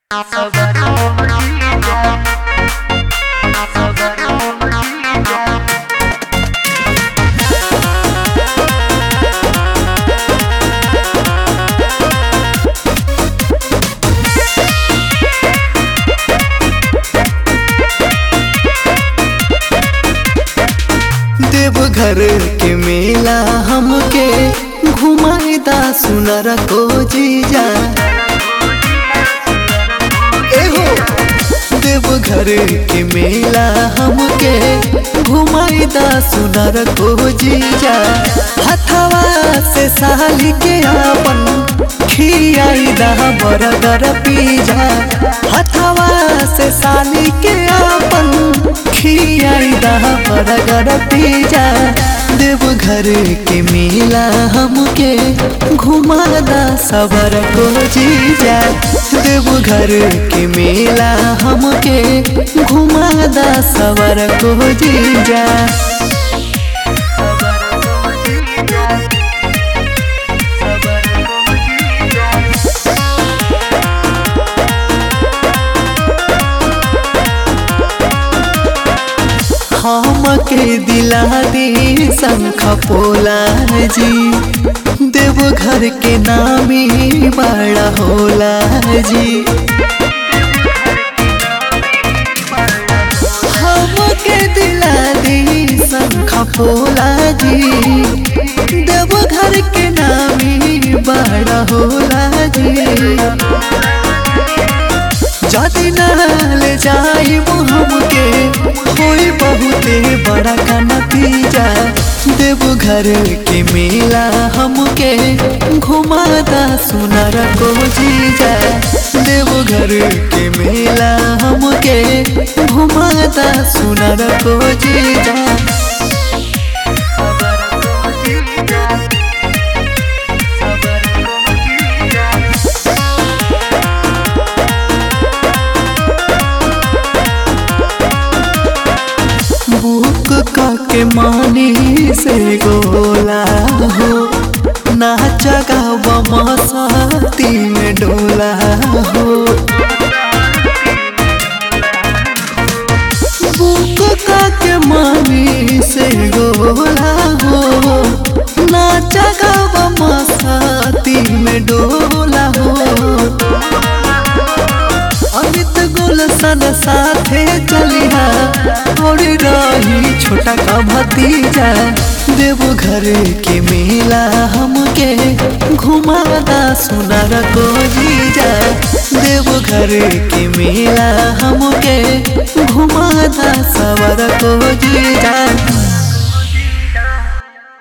देवघर के मेला हमके घुमाईदा सुनर को जीजा एहो देवघर के मेला हमके घुमाईदा सुनर को जीजा हथवा से साली के आपन खियाईदा बरगर पीजा हथवा से साली के आपन खियाईदा बरगर पीजा देवघर के मेला हमके घुमादा सबर को जीजा देवघर के मेला हमके घुमादा सबर को जीजा हमके दिला दी शंख पोला जी देवघर के नामी बड़ा होला जी हमके दिला दी शंख पोला जी देवघर के नामी बड़ा होला जी जदि नाल जाई हमके होई बहुते बड़ा का नतीजा देवघर के मेला हमके घुमादा सुनर को जीजा देवघर के मेला हमके घुमादा सुनर को जीजा बुक के मानी से गोला हो नाचा गावा मसाती में डोला हो बुक के मानी से गोला हो नाचा गावा मसाती में डोला हो अमित गुलशन साथे चलिहा और रही छोटा का भतीजा देवघर के मेला हमके घुमादा सुनर को जीजा देवघर के मेला हमके घुमादा सवर को जीजा